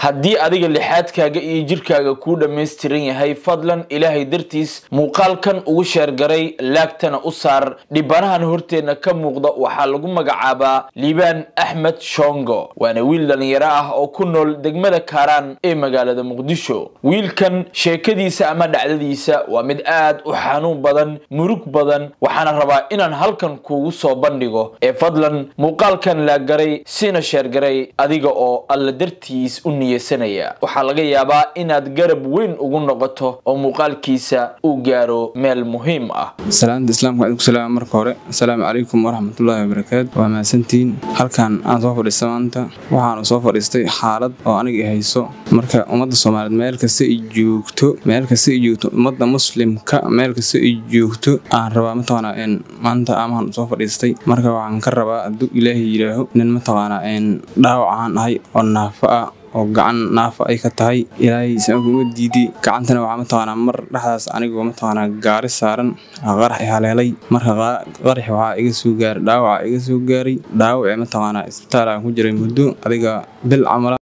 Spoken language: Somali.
haddii adiga lixaadkaaga iyo jirkaaga kuu dhammaystiran yahay fadlan ilaahay dartiis muuqaalkan ugu sheergaray laagtana u saar dhibanahan horteenna ka muuqda waxaa lagu magacaabaa liibaan axmed shongo waana wiil dhallinyaro ah oo ku nool degmada kaaraan ee magaalada muqdisho wiilkan sheekadiisa ama dhacdadiisa waa mid aad u xanuun badan murug badan waxaana rabaa inaan halkan kuugu soo bandhigo ee fadlan muuqaalkan laaggaray sina sheergaray adiga oo alla dartiis u niyeysanaya waxaa laga yaabaa inaad garab weyn ugu noqoto oo muuqaalkiisa uu gaaro meel muhiim ah salaanta islaamka idinku salaama marka hore asalaamu calaykum waraxmatullaahi wabarakaatu waa mahadsantihiin halkan aan soo fadhiista maanta waxaanu soo fadhiistay xaalad oo aniga hayso marka ummadda soomaaliyeed meel kasta ay joogto meel kasta ay joogto ummadda muslimka meel kasta ay joogto aan rabaa mataqaanaa in maanta amahan soo fadhiistay marka waxaan ka rabaa hadduu ilaahay yidhaaho nin mataqaanaa in dhaawacaan ahay oo naafo ah oo gacan naafa ay ka tahay ilaahay sama diidi gacantana waxaa mataqaanaa mar dhexdaas anigoo mataqaanaa gaari saaran qarax i haleelay marka qarax waxaa iga soo gaaray dhaawaca iga soo gaaray dhaawacii mataqaanaa isbitaal aan ku jiray muddo adiga bil camala